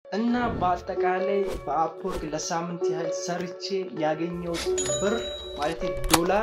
እና በአጠቃላይ በአፕወርክ ለሳምንት ያህል ሰርቼ ያገኘሁት ብር ማለት ዶላር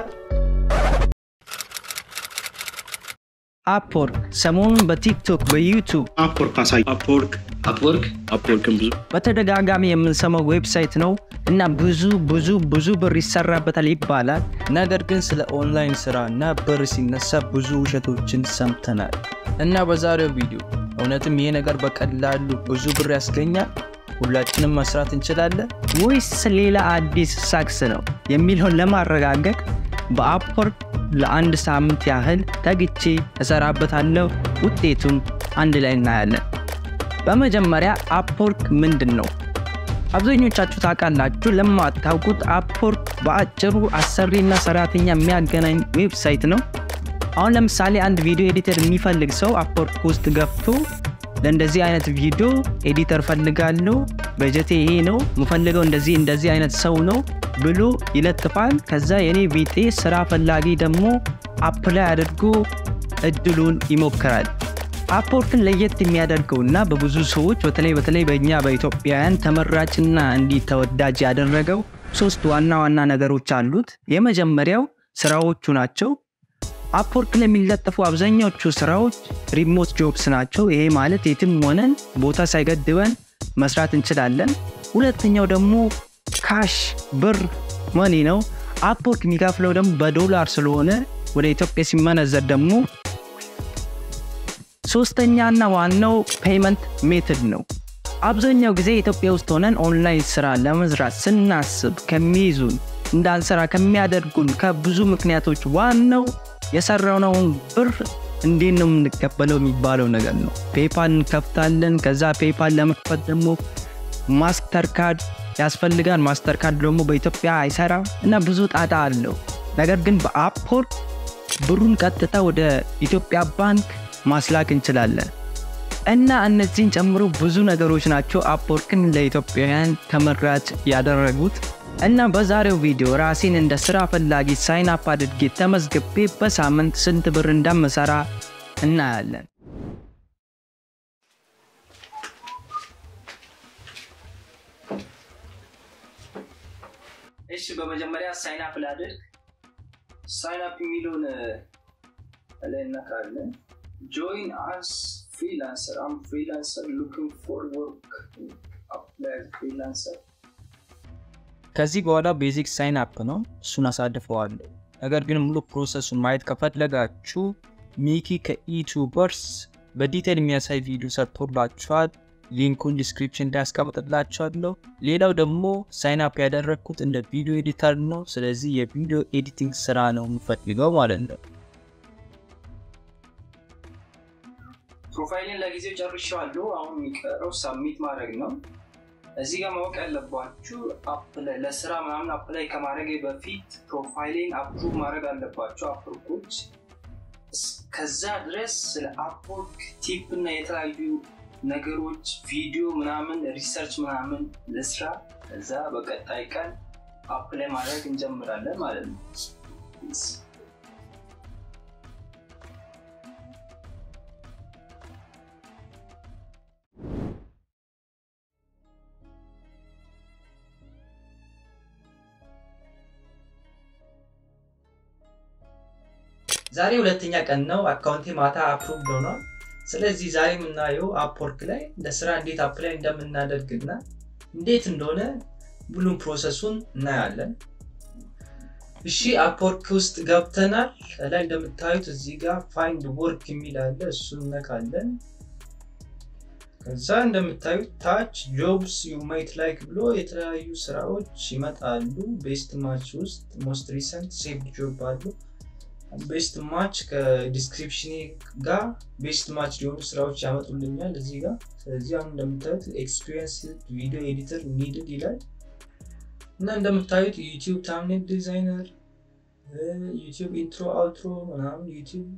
አፕወርክ ሰሞኑን በቲክቶክ በዩቱብ አፕወርክ አሳይ አፕወርክ አፕወርክ አፕወርክን ብዙ በተደጋጋሚ የምንሰማው ዌብሳይት ነው እና ብዙ ብዙ ብዙ ብር ይሰራበታል ይባላል። ነገር ግን ስለ ኦንላይን ስራ እና ብር ሲነሳ ብዙ ውሸቶችን ሰምተናል እና በዛሬው ቪዲዮ እውነትም ይሄ ነገር በቀላሉ ብዙ ብር ያስገኛል፣ ሁላችንም መስራት እንችላለን ወይስ ሌላ አዲስ ሳክስ ነው የሚለውን ለማረጋገጥ በአፕወርክ ለአንድ ሳምንት ያህል ተግቼ እሰራበታለሁ። ውጤቱን አንድ ላይ እናያለን። በመጀመሪያ አፕወርክ ምንድን ነው? አብዛኞቻችሁ ታውቃላችሁ። ለማታውቁት አፕወርክ በአጭሩ አሰሪና ሰራተኛ የሚያገናኝ ዌብሳይት ነው። አሁን ለምሳሌ አንድ ቪዲዮ ኤዲተር የሚፈልግ ሰው አፕወርክ ውስጥ ገብቶ ለእንደዚህ አይነት ቪዲዮ ኤዲተር ፈልጋለሁ፣ በጀቴ ይሄ ነው፣ የምፈልገው እንደዚህ እንደዚህ አይነት ሰው ነው ብሎ ይለጥፋል። ከዛ የኔ ቢጤ ስራ ፈላጊ ደግሞ አፕላይ አድርጎ እድሉን ይሞክራል። አፕወርክን ለየት የሚያደርገው እና በብዙ ሰዎች በተለይ በተለይ በእኛ በኢትዮጵያውያን ተመራጭና እንዲህ ተወዳጅ ያደረገው ሶስት ዋና ዋና ነገሮች አሉት። የመጀመሪያው ስራዎቹ ናቸው። አፕወርክ ላይ የሚለጠፉ አብዛኛዎቹ ስራዎች ሪሞት ጆብስ ናቸው። ይሄ ማለት የትም ሆነን ቦታ ሳይገድበን መስራት እንችላለን። ሁለተኛው ደግሞ ካሽ ብር መኒ ነው። አፕወርክ የሚከፍለው ደግሞ በዶላር ስለሆነ ወደ ኢትዮጵያ ሲመነዘር ደግሞ ሶስተኛና ዋናው ፔይመንት ሜትድ ነው። አብዛኛው ጊዜ ኢትዮጵያ ውስጥ ሆነን ኦንላይን ስራ ለመስራት ስናስብ ከሚይዙን እንዳንሰራ ከሚያደርጉን ከብዙ ምክንያቶች ዋናው የሰራነውን ብር እንዴት ነው የምንቀበለው የሚባለው ነገር ነው። ፔፓል እንከፍታለን። ከዛ ፔፓል ለመክፈት ደግሞ ማስተር ካርድ ያስፈልጋል። ማስተር ካርድ ደግሞ በኢትዮጵያ አይሰራም እና ብዙ ጣጣ አለው። ነገር ግን በአፕወርክ ብሩን ቀጥታ ወደ ኢትዮጵያ ባንክ ማስላክ እንችላለን እና እነዚህን ጨምሮ ብዙ ነገሮች ናቸው አፕወርክን ለኢትዮጵያውያን ተመራጭ ያደረጉት። እና በዛሬው ቪዲዮ ራሴን እንደ ስራ ፈላጊ ሳይን አፕ አድርጌ ተመዝግቤ በሳምንት ስንት ብር እንደምሰራ እናያለን። እሺ በመጀመሪያ ሳይን አፕ ላድርግ። ሳይን አፕ የሚለውን ላይ እነካለን። ጆይን አስ ፍሪላንሰር አም ፍሪላንሰር ሉኪንግ ፎር ወርክ አፕላይ ፍሪላንሰር ከዚህ በኋላ ቤዚክ ሳይን አፕ ነው፣ እሱን አሳልፈዋለሁ። ነገር ግን ሙሉ ፕሮሰሱን ማየት ከፈለጋችሁ ሚኪ ከኢቱበርስ በዲቴል የሚያሳይ ቪዲዮ ሰርቶላችኋል። ሊንኩን ዲስክሪፕሽን ላይ ያስቀምጥላችኋለሁ። ሌላው ደግሞ ሳይን አፕ ያደረግኩት እንደ ቪዲዮ ኤዲተር ነው። ስለዚህ የቪዲዮ ኤዲቲንግ ስራ ነው የምፈልገው ማለት ነው። ፕሮፋይልን ለጊዜው ጨርሻለሁ። አሁን የሚቀረው ሳሚት ማድረግ ነው። እዚህ ጋር ማወቅ ያለባችሁ ለስራ ምናምን አፕላይ ከማድረግ በፊት ፕሮፋይሌን አፕሩቭ ማድረግ አለባቸው አፕወርኮች። ከዛ ድረስ ስለ አፕወርክ ቲፕ እና የተለያዩ ነገሮች ቪዲዮ ምናምን ሪሰርች ምናምን ለስራ ከዛ በቀጣይ ቀን አፕላይ ማድረግ እንጀምራለን ማለት ነው። ዛሬ ሁለተኛ ቀን ነው። አካውንቴ ማታ አፕሩቭ ሆኗል። ስለዚህ ዛሬ የምናየው አፕወርክ ላይ ለስራ እንዴት አፕላይ እንደምናደርግና እንዴት እንደሆነ ሁሉም ፕሮሰሱን እናያለን። እሺ አፕወርክ ውስጥ ገብተናል። ላይ እንደምታዩት እዚህ ጋር ፋይንድ ወርክ የሚል አለ። እሱን ነካለን። ከዛ እንደምታዩት ታች ጆብስ ዩ ማይት ላይክ ብሎ የተለያዩ ስራዎች ይመጣሉ። ቤስት ማች ውስጥ ሞስት ሪሰንት ሴቭድ ጆብ አሉ። ቤስት ማች ከዲስክሪፕሽን ጋር ቤስት ማች ሊሆኑ ስራዎች ያመጡልኛል እዚህ ጋር። ስለዚህ አሁን እንደምታዩት ኤክስፒሪየንስ ቪዲዮ ኤዲተር ኒድድ ይላል እና እንደምታዩት ዩቲዩብ ታምኔል ዲዛይነር፣ ዩቲዩብ ኢንትሮ አውትሮ ምናምን፣ ዩቲዩብ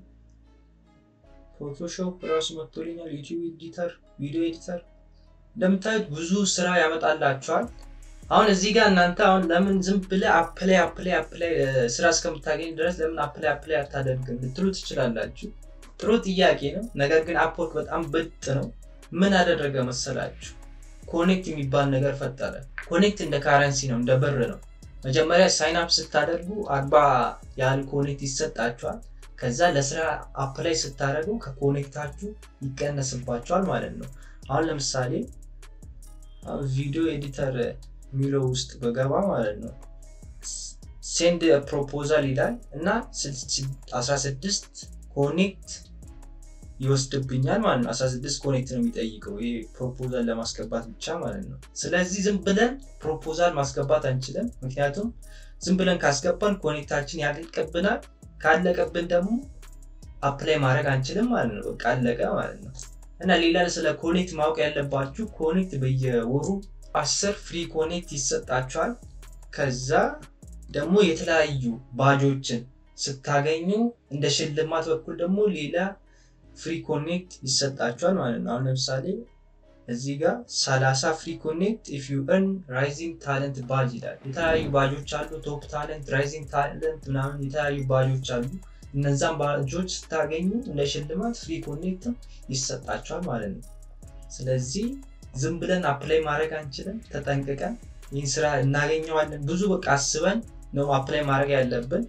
ፎቶሾፕ ራሱ መጥቶልኛል፣ ዩቲዩብ ኤዲተር፣ ቪዲዮ ኤዲተር። እንደምታዩት ብዙ ስራ ያመጣላቸዋል። አሁን እዚህ ጋር እናንተ አሁን ለምን ዝም ብለህ አፕላይ አፕላይ አፕላይ ስራ እስከምታገኝ ድረስ ለምን አፕላይ አፕላይ አታደርግም ልትሉ ትችላላችሁ። ጥሩ ጥያቄ ነው። ነገር ግን አፕወርክ በጣም ብልጥ ነው። ምን አደረገ መሰላችሁ? ኮኔክት የሚባል ነገር ፈጠረ። ኮኔክት እንደ ካረንሲ ነው፣ እንደ ብር ነው። መጀመሪያ ሳይንፕ ስታደርጉ አርባ ያህል ኮኔክት ይሰጣችኋል። ከዛ ለስራ አፕላይ ስታደርጉ ከኮኔክታችሁ ይቀነስባችኋል ማለት ነው። አሁን ለምሳሌ ቪዲዮ ኤዲተር የሚለው ውስጥ በገባ ማለት ነው ሴንድ ፕሮፖዛል ይላል እና 16 ኮኔክት ይወስድብኛል ማለት ነው። 16 ኮኔክት ነው የሚጠይቀው ይሄ ፕሮፖዛል ለማስገባት ብቻ ማለት ነው። ስለዚህ ዝም ብለን ፕሮፖዛል ማስገባት አንችልም። ምክንያቱም ዝም ብለን ካስገባን ኮኔክታችን ያልቅብናል። ካለቀብን ደግሞ አፕላይ ማድረግ አንችልም ማለት ነው። በቃ አለቀ ማለት ነው። እና ሌላ ስለ ኮኔክት ማወቅ ያለባችሁ ኮኔክት በየወሩ አስር ፍሪ ኮኔክት ይሰጣችኋል። ከዛ ደግሞ የተለያዩ ባጆችን ስታገኙ እንደ ሽልማት በኩል ደግሞ ሌላ ፍሪ ኮኔክት ይሰጣችኋል ማለት ነው። አሁን ለምሳሌ እዚህ ጋር 30 ፍሪ ኮኔክት ኢፍ ዩ እርን ራይዚንግ ታለንት ባጅ ይላል። የተለያዩ ባጆች አሉ። ቶፕ ታለንት፣ ራይዚንግ ታለንት ምናምን የተለያዩ ባጆች አሉ። እነዛን ባጆች ስታገኙ እንደ ሽልማት ፍሪ ኮኔክት ይሰጣችኋል ማለት ነው። ስለዚህ ዝም ብለን አፕላይ ማድረግ አንችልም። ተጠንቅቀን ይህን ስራ እናገኘዋለን። ብዙ በቃ አስበን ነው አፕላይ ማድረግ ያለብን።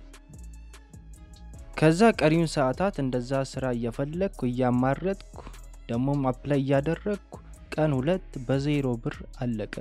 ከዛ ቀሪውን ሰዓታት እንደዛ ስራ እየፈለግኩ እያማረጥኩ ደግሞም አፕላይ እያደረግኩ ቀን ሁለት በዜሮ ብር አለቀ።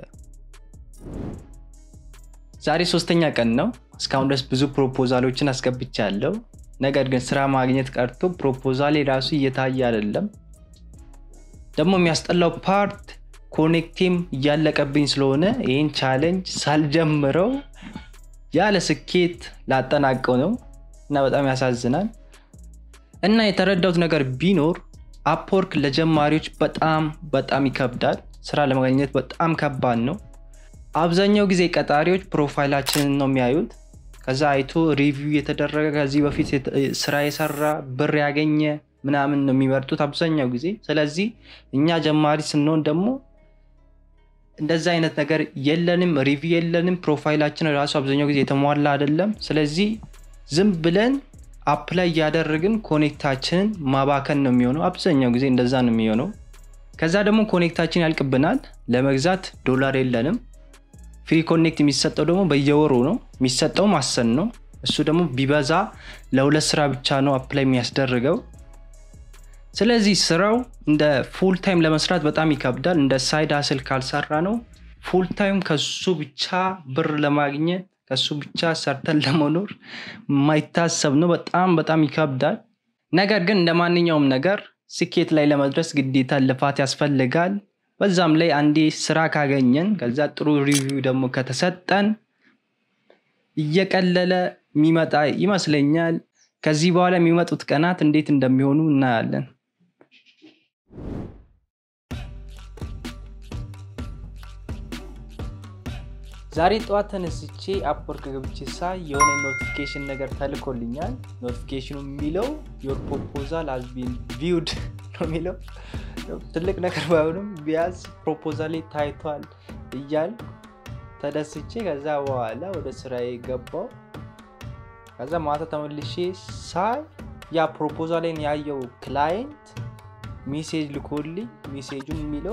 ዛሬ ሶስተኛ ቀን ነው። እስካሁን ድረስ ብዙ ፕሮፖዛሎችን አስገብቻለሁ። ነገር ግን ስራ ማግኘት ቀርቶ ፕሮፖዛሌ ራሱ እየታየ አይደለም። ደግሞ የሚያስጠላው ፓርት ኮኔክቲም እያለቀብኝ ስለሆነ ይህን ቻሌንጅ ሳልጀምረው ያለ ስኬት ላጠናቀው ነው እና በጣም ያሳዝናል። እና የተረዳሁት ነገር ቢኖር አፕወርክ ለጀማሪዎች በጣም በጣም ይከብዳል። ስራ ለማግኘት በጣም ከባድ ነው። አብዛኛው ጊዜ ቀጣሪዎች ፕሮፋይላችንን ነው የሚያዩት። ከዛ አይቶ ሪቪው የተደረገ ከዚህ በፊት ስራ የሰራ ብር ያገኘ ምናምን ነው የሚመርጡት አብዛኛው ጊዜ። ስለዚህ እኛ ጀማሪ ስንሆን ደግሞ እንደዛ አይነት ነገር የለንም፣ ሪቪው የለንም። ፕሮፋይላችን ራሱ አብዛኛው ጊዜ የተሟላ አይደለም። ስለዚህ ዝም ብለን አፕላይ እያደረግን ኮኔክታችንን ማባከን ነው የሚሆነው። አብዛኛው ጊዜ እንደዛ ነው የሚሆነው። ከዛ ደግሞ ኮኔክታችን ያልቅብናል። ለመግዛት ዶላር የለንም። ፍሪ ኮኔክት የሚሰጠው ደግሞ በየወሩ ነው የሚሰጠውም አሰን ነው። እሱ ደግሞ ቢበዛ ለሁለት ስራ ብቻ ነው አፕላይ የሚያስደርገው። ስለዚህ ስራው እንደ ፉል ታይም ለመስራት በጣም ይከብዳል። እንደ ሳይድ ሀስል ካልሰራ ነው ፉል ታይም ከሱ ብቻ ብር ለማግኘት ከሱ ብቻ ሰርተን ለመኖር የማይታሰብ ነው። በጣም በጣም ይከብዳል። ነገር ግን እንደ ማንኛውም ነገር ስኬት ላይ ለመድረስ ግዴታ ልፋት ያስፈልጋል። በዛም ላይ አንዴ ስራ ካገኘን ከዛ ጥሩ ሪቪው ደግሞ ከተሰጠን እየቀለለ የሚመጣ ይመስለኛል። ከዚህ በኋላ የሚመጡት ቀናት እንዴት እንደሚሆኑ እናያለን። ዛሬ ጠዋት ተነስቼ አፕወርክ ገብቼ ሳይ የሆነ ኖቲፊኬሽን ነገር ተልኮልኛል። ኖቲፊኬሽኑ የሚለው ዮር ፕሮፖዛል ሃዝ ቢን ቪውድ ነው የሚለው። ትልቅ ነገር ባይሆንም ቢያንስ ፕሮፖዛሌ ታይቷል እያል ተደስቼ ከዛ በኋላ ወደ ስራዬ ገባው። ከዛ ማታ ተመልሼ ሳይ ያ ፕሮፖዛሌን ያየው ክላይንት ሜሴጅ ልኮልኝ ሜሴጁን የሚለው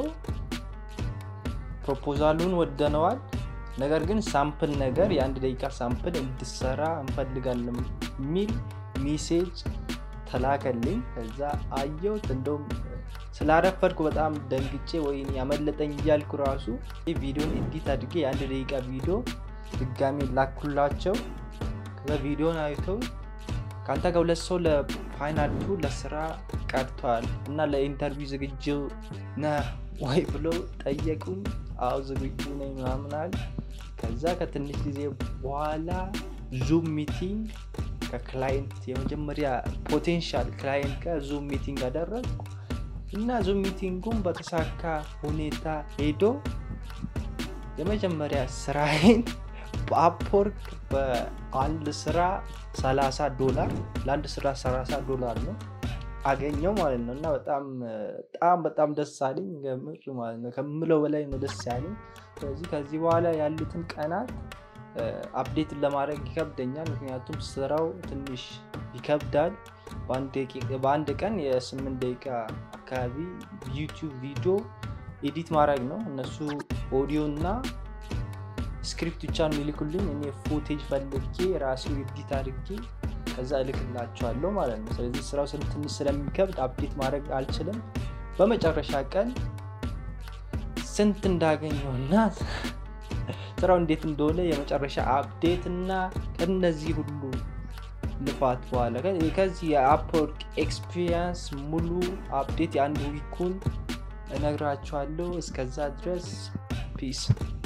ፕሮፖዛሉን ወደነዋል ነገር ግን ሳምፕል ነገር የአንድ ደቂቃ ሳምፕል እንድሰራ እንፈልጋለን የሚል ሜሴጅ ተላከልኝ። ከዛ አየሁት። እንደውም ስላረፈድኩ በጣም ደንግጬ ወይ ያመለጠኝ እያልኩ ራሱ ቪዲዮን ኤዲት አድርጌ የአንድ ደቂቃ ቪዲዮ ድጋሚ ላኩላቸው። ከዛ ቪዲዮን አይተው ከአንተ ጋር ሁለት ሰው ለፋይናል ቱ ለስራ ቀርቷል እና ለኢንተርቪው ዝግጁ ነህ ወይ ብለው ጠየቁኝ። አዎ ዝግጁ ነኝ ምናምናል። ከዛ ከትንሽ ጊዜ በኋላ ዙም ሚቲንግ ከክላይንት የመጀመሪያ ፖቴንሻል ክላይንት ጋር ዙም ሚቲንግ አደረግኩ እና ዙም ሚቲንጉም በተሳካ ሁኔታ ሄዶ የመጀመሪያ ስራዬን በአፕወርክ በአንድ ስራ 30 ዶላር ለአንድ ስራ 30 ዶላር ነው አገኘው ማለት ነው። እና በጣም በጣም በጣም ደስ አለኝ ገምር ማለት ነው። ከምለው በላይ ነው ደስ ያለኝ። ስለዚህ ከዚህ በኋላ ያሉትን ቀናት አፕዴትን ለማድረግ ይከብደኛል። ምክንያቱም ስራው ትንሽ ይከብዳል። በአንድ ቀን የስምንት ደቂቃ አካባቢ ዩቲዩብ ቪዲዮ ኤዲት ማድረግ ነው። እነሱ ኦዲዮ እና ስክሪፕት ብቻ ነው የሚልኩልኝ። እኔ ፉቴጅ ፈልጌ ራሱ ኤዲት አድርጌ ከዛ እልክላቸዋለሁ ማለት ነው። ስለዚህ ስራው ትንሽ ስለሚከብድ አፕዴት ማድረግ አልችልም። በመጨረሻ ቀን ስንት እንዳገኘውና ስራው እንዴት እንደሆነ የመጨረሻ አፕዴት እና ከነዚህ ሁሉ ልፋት በኋላ ከዚህ የአፕወርክ ኤክስፒሪየንስ ሙሉ አፕዴት የአንድ ዊኩን እነግራችኋለሁ። እስከዛ ድረስ ፒስ።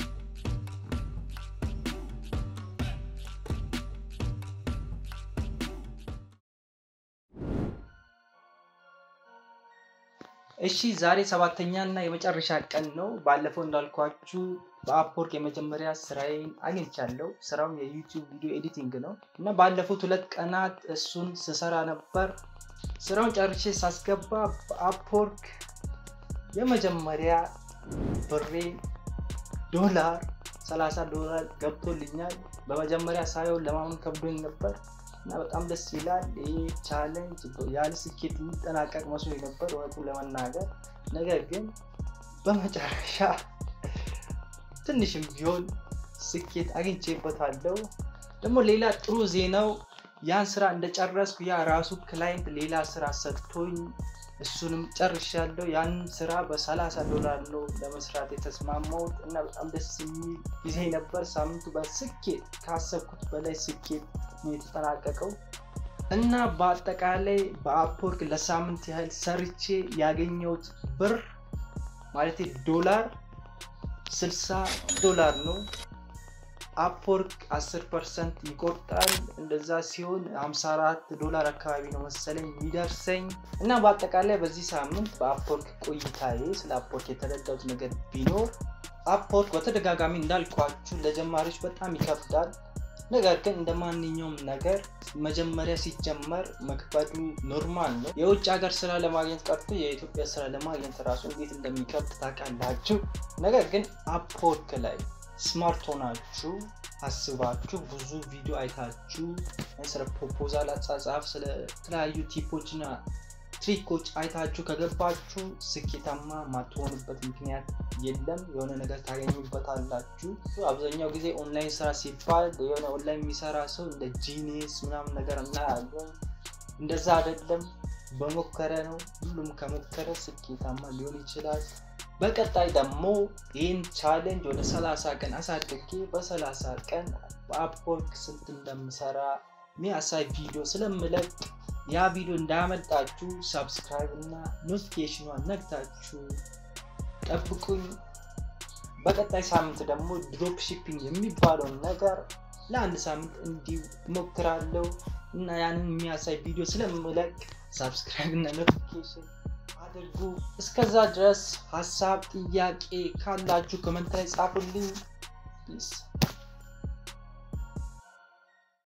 እሺ ዛሬ ሰባተኛ እና የመጨረሻ ቀን ነው። ባለፈው እንዳልኳችሁ በአፕወርክ የመጀመሪያ ስራዬን አግኝቻለሁ። ስራውም የዩቲዩብ ቪዲዮ ኤዲቲንግ ነው እና ባለፉት ሁለት ቀናት እሱን ስሰራ ነበር። ስራውን ጨርሼ ሳስገባ በአፕወርክ የመጀመሪያ ብሬ ዶላር 30 ዶላር ገብቶልኛል። በመጀመሪያ ሳየውን ለማመን ከብዶኝ ነበር እና በጣም ደስ ይላል። ይህ ቻለንጅ ያለ ስኬት የሚጠናቀቅ መስሎ ነበር እውነቱን ለመናገር ነገር ግን በመጨረሻ ትንሽም ቢሆን ስኬት አግኝቼበታለሁ። ደግሞ ሌላ ጥሩ ዜናው ያን ስራ እንደጨረስኩ ያ ራሱ ክላይንት ሌላ ስራ ሰጥቶኝ እሱንም ጨርሻለሁ። ያን ስራ በ30 ዶላር ነው ለመስራት የተስማማሁት እና በጣም ደስ የሚል ጊዜ ነበር። ሳምንቱ በስኬት ካሰብኩት በላይ ስኬት ነው የተጠናቀቀው እና በአጠቃላይ በአፕወርክ ለሳምንት ያህል ሰርቼ ያገኘሁት ብር ማለት ዶላር 60 ዶላር ነው። አፕወርክ 10 ፐርሰንት ይቆርጣል። እንደዛ ሲሆን 54 ዶላር አካባቢ ነው መሰለኝ የሚደርሰኝ እና በአጠቃላይ በዚህ ሳምንት በአፕወርክ ቆይታዬ ስለ አፕወርክ የተረዳሁት ነገር ቢኖር አፕወርክ በተደጋጋሚ እንዳልኳችሁ ለጀማሪዎች በጣም ይከብዳል። ነገር ግን እንደ ማንኛውም ነገር መጀመሪያ ሲጀመር መክበዱ ኖርማል ነው። የውጭ ሀገር ስራ ለማግኘት ቀርቶ የኢትዮጵያ ስራ ለማግኘት ራሱ እንዴት እንደሚከብድ ታውቃላችሁ። ነገር ግን አፕወርክ ላይ ስማርት ሆናችሁ አስባችሁ ብዙ ቪዲዮ አይታችሁ ስለ ፕሮፖዛል አጻጻፍ፣ ስለ ተለያዩ ቲፖችና ትሪኮች አይታችሁ ከገባችሁ ስኬታማ ማትሆኑበት ምክንያት የለም። የሆነ ነገር ታገኙበታላችሁ። አብዛኛው ጊዜ ኦንላይን ስራ ሲባል የሆነ ኦንላይን የሚሰራ ሰው እንደ ጂኒስ ምናምን ነገር እናያለን። እንደዛ አይደለም። በሞከረ ነው። ሁሉም ከሞከረ ስኬታማ ሊሆን ይችላል። በቀጣይ ደግሞ ይህን ቻሌንጅ ወደ 30 ቀን አሳድጌ በ30 ቀን በአፕወርክ ስንት እንደምሰራ ሚያሳይ ቪዲዮ ስለምለቅ ያ ቪዲዮ እንዳያመልጣችሁ ሰብስክራይብ እና ኖቲፊኬሽኗን ነግታችሁ ጠብቁኝ። በቀጣይ ሳምንት ደግሞ ድሮፕ ሺፒንግ የሚባለውን ነገር ለአንድ ሳምንት እንዲሁ እሞክራለሁ እና ያንን የሚያሳይ ቪዲዮ ስለምለቅ ሰብስክራይብ እና ኖቲፊኬሽን አድርጉ። እስከዛ ድረስ ሀሳብ ጥያቄ ካላችሁ ኮመንት ላይ ጻፉልኝ። ፒስ